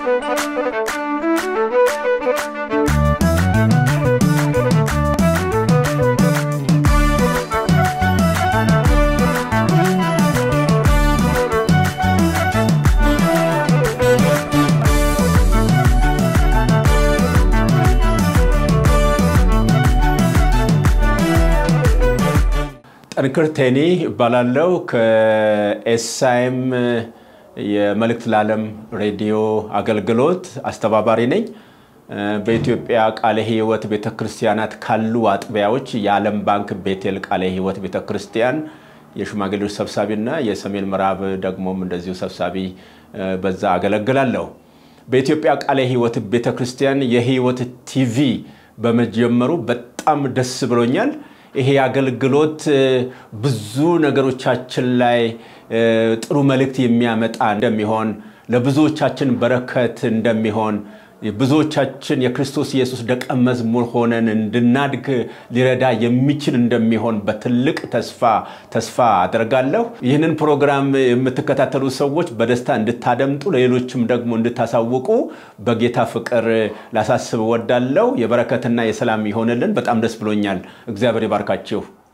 ጠንክር ቴኒ እባላለሁ። ከኤስአይኤም የመልእክት ለዓለም ሬዲዮ አገልግሎት አስተባባሪ ነኝ። በኢትዮጵያ ቃለ ሕይወት ቤተክርስቲያናት ካሉ አጥቢያዎች የዓለም ባንክ ቤቴል ቃለ ሕይወት ቤተክርስቲያን የሽማግሌዎች ሰብሳቢና የሰሜን ምዕራብ ደግሞም እንደዚሁ ሰብሳቢ በዛ አገለግላለሁ። በኢትዮጵያ ቃለ ሕይወት ቤተክርስቲያን የሕይወት ቲቪ በመጀመሩ በጣም ደስ ብሎኛል። ይሄ አገልግሎት ብዙ ነገሮቻችን ላይ ጥሩ መልእክት የሚያመጣ እንደሚሆን ለብዙዎቻችን በረከት እንደሚሆን ብዙዎቻችን የክርስቶስ ኢየሱስ ደቀ መዝሙር ሆነን እንድናድግ ሊረዳ የሚችል እንደሚሆን በትልቅ ተስፋ ተስፋ አደርጋለሁ። ይህንን ፕሮግራም የምትከታተሉ ሰዎች በደስታ እንድታደምጡ ለሌሎችም ደግሞ እንድታሳውቁ በጌታ ፍቅር ላሳስብ እወዳለሁ። የበረከትና የሰላም ይሆንልን። በጣም ደስ ብሎኛል። እግዚአብሔር ይባርካችሁ።